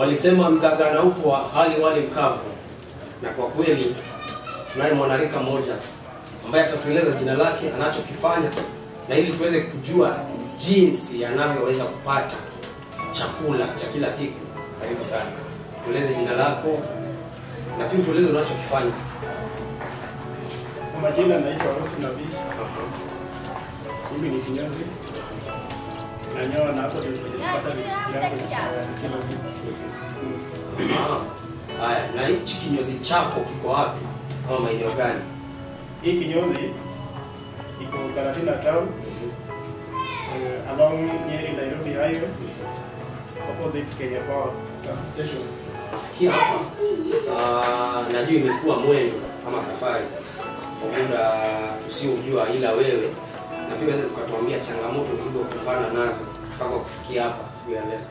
Walisema mganga na upo hali wali mkavu, na kwa kweli tunaye mwanarika mmoja ambaye atatueleza jina lake, anachokifanya na ili tuweze kujua jinsi anavyoweza kupata chakula cha kila siku. Karibu sana, tueleze jina lako na pia tueleze unachokifanya. Kwa majina naitwa Austin Abish. Mimi ni kinyozi. Nanyoa na hapo ndio nilipata riziki yangu ya kila siku. Ah, Haya, na hichi kinyozi chako kiko wapi ama maeneo gani? Hii kinyozi iko Karatina town eh, along Nyeri Nairobi highway opposite Kenya Power substation. Kufikia hapa ah, najua imekuwa mwendo ama safari kwa muda tusiojua, ila wewe na pia weza tukatuambia changamoto ulizokumbana nazo mpaka kufikia hapa siku ya leo.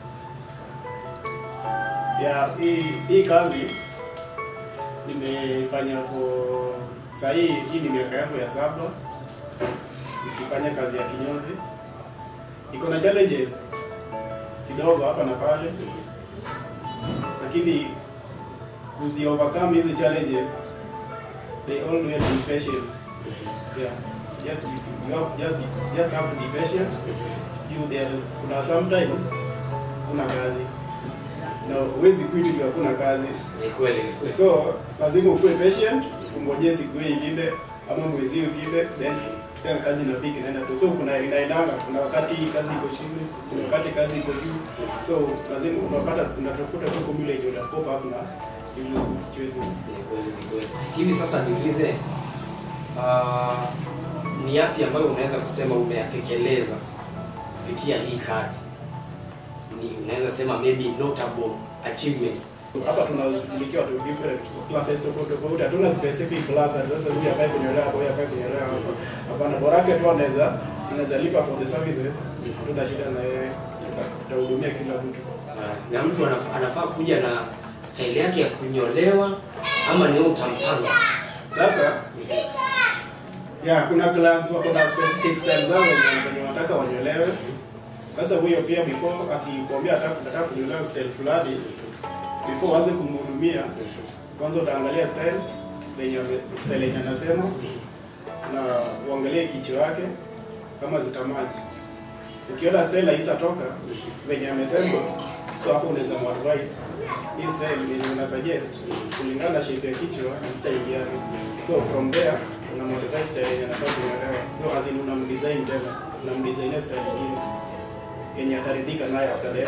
ya hii hii kazi nimefanya for sahii hii ni miaka yangu ya saba nikifanya kazi ya kinyozi iko na challenges kidogo hapa na pale lakini kuzi overcome hizi challenges they all need patience yeah yes you, you have, just, just have to be patient you there kuna sometimes kuna kazi na huwezi quit juu hakuna kazi Ni kweli, ni kweli. so lazima ukuwe patient ungojee siku hiyo ingine ama mwezi hiyo ingine then tena kazi inapika inaenda tu so kuna inaendanga kuna wakati kazi iko chini kuna wakati kazi iko juu so lazima unapata unatafuta tu formula yenye utakopa hapo na hizo situations Ni kweli, ni kweli. Hivi sasa niulize, ah, ni yapi ambayo unaweza kusema umeyatekeleza kupitia hii kazi? Ni unaweza sema maybe notable achievements. hapa tunashughulikia watu different classes tofauti tofauti hatuna specific class ati sasa huyu afai kunyolewa hapa huyu afai kunyolewa hapa hapana bora yake tu anaweza anaweza lipa for the services hatuna shida na yeye tuta- tutahudumia kila mtu Ah, na mtu anafaa, anafaa kuja na style yake ya kunyolewa ama ni wewe utampanga? Sasa ya kuna clients wako na specific style zao wenye wenye wanataka wanyolewe. Sasa huyo pia before akikwambia ataka nataka kunyolewa style fulani, before uanze kumhudumia, kwanza utaangalia style yenye ame- style yenye anasema na uangalie kichwa yake kama zitamaji. Ukiona style haitatoka venye amesema, so hapo unaweza muadvise hii style yenye una suggest kulingana na shape ya kichwa na style yake. So from there una modify style yenye anataka kunyolewa. So as in unamdesign tena, unamdesign style nyingine yenye ataridhika nayo after that.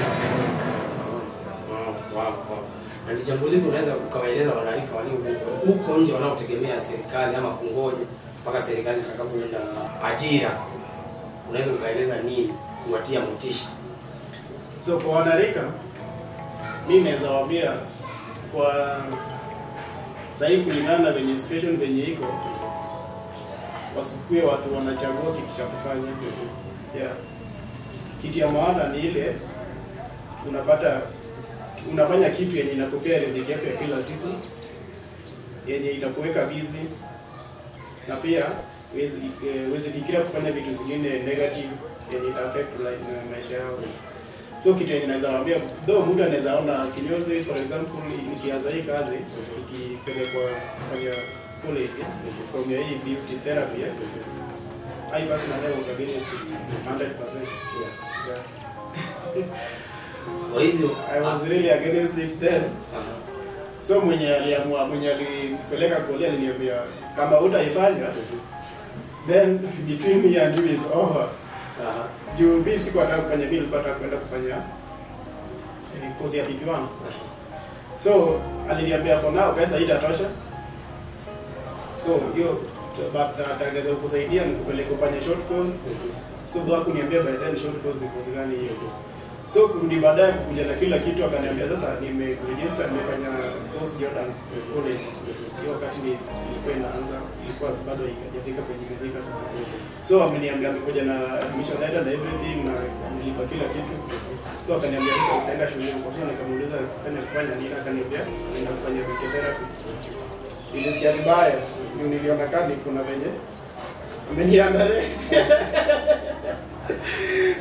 Wow, wow, wow. Na ni jambo lipi unaweza ukawaeleza wanarika walio huko- huko nje wanaotegemea serikali ama kungoja mpaka serikali itakapoenda ajira, unaweza ukaeleza nini kuwatia motisha? So kwa wanarika, mi naweza waambia kwa sahii, kulingana na venye situation venye iko, wasikue watu wanachagua kitu cha kufanya. Yeah. Kitu ya maana ni ile unapata unafanya kitu yenye inakupea riziki yako ya kila siku yenye itakuweka busy na pia huwezi eh, huwezi fikiria kufanya vitu zingine negative yenye ita affect life na maisha yao. So kitu yenye naweza waambia, though mtu anaweza ona kinyozi, for example, nikianza hii kazi ikipelekwa kufanya college, somea hii beauty therapy, eh, I personally was against it 100%. Yeah. Kwa hivyo I was really against it then. ah, So mwenye aliamua, mwenye alipeleka kule aliniambia kama utaifanya then between me and you is over. ah, Juu mimi sikuwa nataka kufanya, mimi nilikuwa nataka kwenda kufanya eh, course ya PP1. So aliniambia for now pesa haitatosha. So hiyo but ataweza kukusaidia nikupeleke kufanya short course. So ndo hakuniambia by then short course ni course gani hiyo. So kurudi baadaye kuja na kila kitu akaniambia sasa nimeregister nimefanya course Jordan College. Hiyo wakati ni ilikuwa inaanza ilikuwa bado haijafika kwenye imefika sana. So ameniambia amekuja na admission letter na everything na nilipa kila kitu. So akaniambia sasa utaenda shule kwa sababu nikamuuliza kufanya kufanya nini akaniambia nenda kufanya physical therapy. Nilisikia vibaya. Ndio niliona kani kuna venye ameniandalia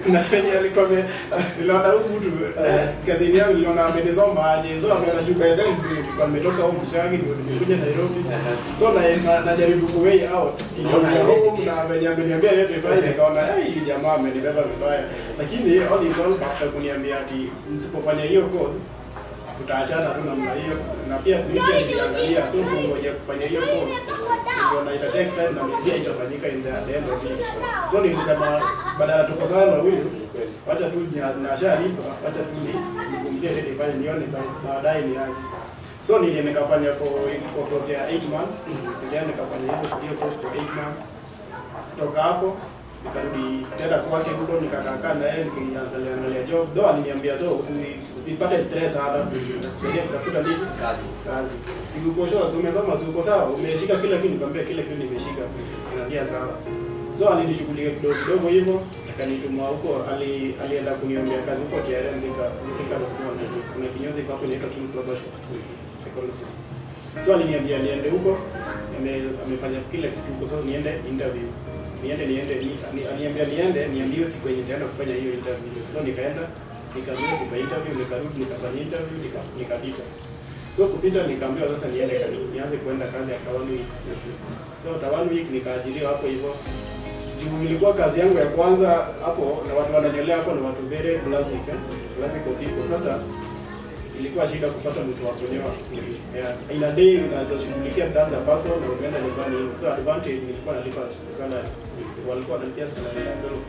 na venye alikuwa ame- niliona huyu mtu Eh. kazini yangu niliona amenisoma aje so ameona juu by then nilikuwa nimetoka huko Mshangi ndio nimekuja Nairobi so na na- najaribu ku way out Unaona kiasi ya haiwezi home na venye ameniambia yeye nifanye nikaona "Eh, hii jamaa amenibeba vibaya lakini all in all after kuniambia ati msipofanya hiyo course tutaachana tu namna hiyo na pia mimi pia niliangalia so kungoja kufanya hiyo course niliona ita take time na pia itafanyika in the the end of it so nilisema badala tuko sana na huyu Ni kweli. wacha tu nya- nashalipa wacha tu ni nikumbukie ile nifanye nione ba- baadaye niaje so nili nikafanya for for course ya 8 months nilienda nikafanya hiyo hiyo course for 8 months kutoka hapo nikarudi tena kwake huko nikakaa na yeye nikiangalia angalia job though aliniambia so usi- usipate stress hata kusaidia kutafuta nini kazi kazi si uko sure si umesoma si uko sawa umeshika kila kitu nikwambia kila kitu nimeshika inaambia sawa so alinishughulikia kidogo kidogo hivyo akanituma huko ali, alienda kuniombea kazi huko TRM nika nika kuna kinyozi kwa hapo inaitwa Kings Barber Shop second floor so aliniambia niende huko ame, amefanya kila kitu huko so niende interview niende niende ni, ni, aliniambia niende niambie siku yenye nitaenda kufanya hiyo interview so nikaenda nikaambia siku ya interview nikarudi nikafanya interview nika nikapita so kupita nikaambiwa sasa niende kani- nianze kuenda kazi ya one week so after one week nikaajiriwa hapo hivyo juu ilikuwa kazi yangu ya kwanza hapo na watu wananyolea hapo ni watu very classic eh? classical people sasa ilikuwa shida kupata mtu wa kunyoa yeah. in a day unashughulikia kazi ya person na unaenda nyumbani hivyo so advantage nilikuwa nalipa salary walikuwa wanalipia salary ya 12k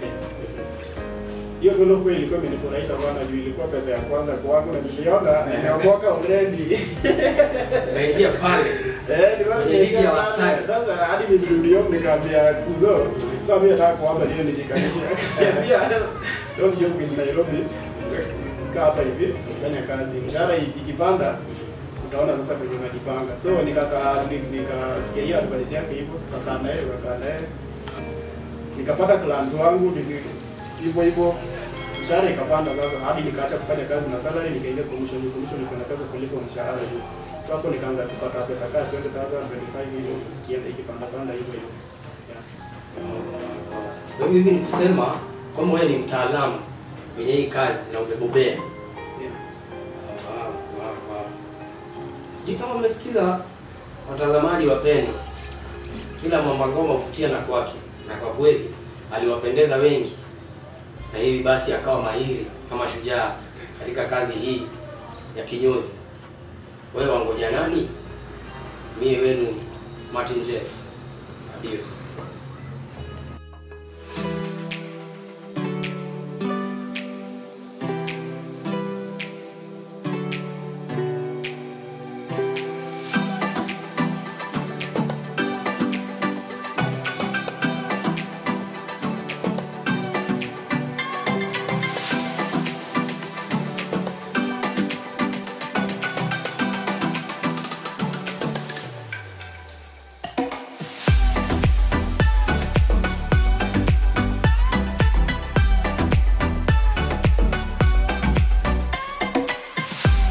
hiyo 12k ilikuwa imenifurahisha sana juu ilikuwa pesa ya kwanza kwangu na niliona nimeokoka already naingia pale Eh, nilikuwa Kwenye ligi ya nimeingia wastani. pale. Sasa hadi nilirudi home nikaambia kuzo. Sasa mimi nataka kuomba leo nijikanishe. Akaniambia don't joke with Nairobi. Kaa hapa hivi fanya kazi. Mshahara i- ikipanda utaona sasa kwenye unajipanga. So nikakaa ni- nikasikia hiyo advice yake hivyo, tukakaa naye, tukakaa naye. Nikapata clients wangu nili- hivyo hivyo mshahara ikapanda sasa hadi nikaacha kufanya kazi na salary nikaingia commission commission iko na pesa kuliko mshahara juu so hapo nikaanza kupata pesa kaa 20000 25 hivyo ikienda ikipanda panda hivyo hivyo yeah. kwa hivyo hivi ni kusema kwamba wewe ni mtaalamu kwenye hii kazi na umebobea Yeah. Wow, wow, wow. sijui kama mmesikiza watazamaji wapendwa kila mwamba ngoma huvutia na kwake na kwa kweli aliwapendeza wengi na hivi basi akawa mahiri kama shujaa katika kazi hii ya kinyozi wewe wangoja nani mie wenu martin jeff adios